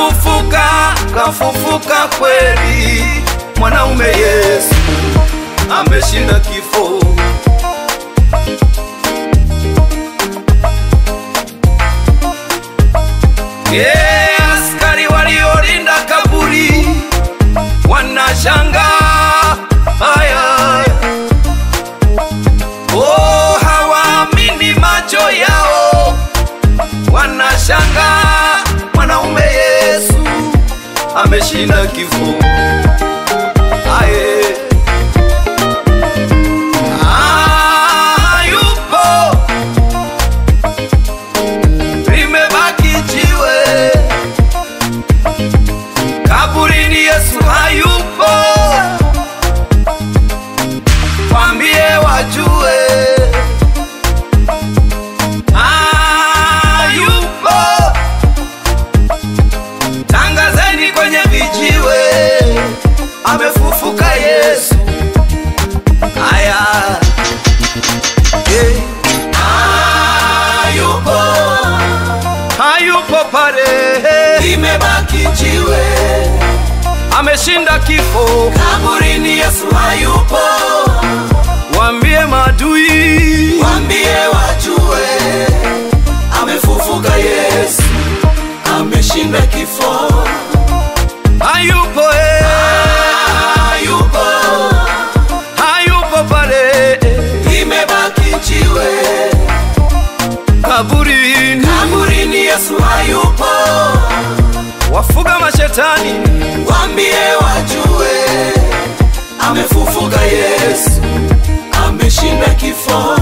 kafufuka, kafufuka kweli, mwanaume Yesu ameshinda kifo. Yeah, askari waliolinda kaburi wanashanga haya, oh, hawaamini macho yao, wanashanga mwanaume Yesu ameshinda kifo. Aye. Ah, yupo limebaki jiwe kaburini, Yesu hayupo, kwambie wajue hayupo, tangazeni kwenye vijiwe, amefufuka Yesu. Aya, yeah. hayupo hayupo pale, limebaki jiwe ameshinda kifo. kaburini, Yesu hayupo, Waambie maadui, wambie wajue, amefufuka Yesu, ameshinda kifo, hayupo eh, hayupo, hayupo pale limebaki jiwe kaburini. kaburini, Yesu hayupo, Wafuga mashetani, wambie wajue, amefufuka Yesu, ameshinda kifo.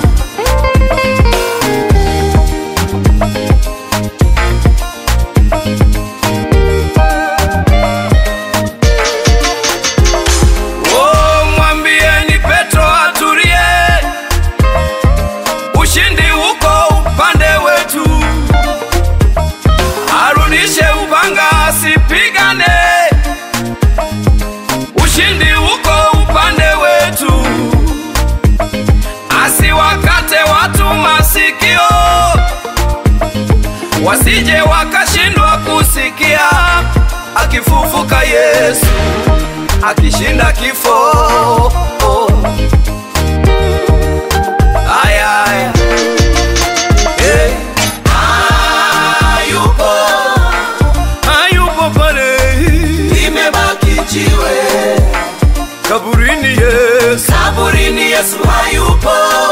oh, mwambieni Petro atulie, ushindi uko upande wetu, arudishe upanga asipigane, ushindi uko upande wetu, asiwakate watu masikio, wasije wakashindwa kusikia akifufuka Yesu akishinda kifo. Aya, aya. Eh, Hayupo, hayupo pale limebaki jiwe kaburini, Yesu kaburini, Yesu hayupo,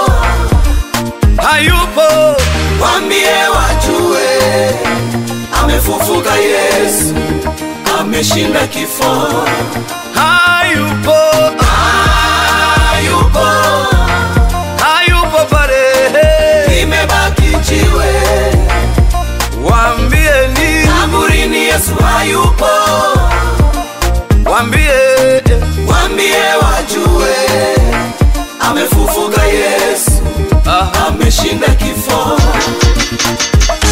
hayupo, wambie wajue, amefufuka Yesu, ameshinda kifo. hayupo, Hayupo, hayupo pale, limebaki jiwe waambieni, kaburini, Yesu hayupo, waambie wambie wajue, amefufuka Yesu, ah, ameshinda kifo.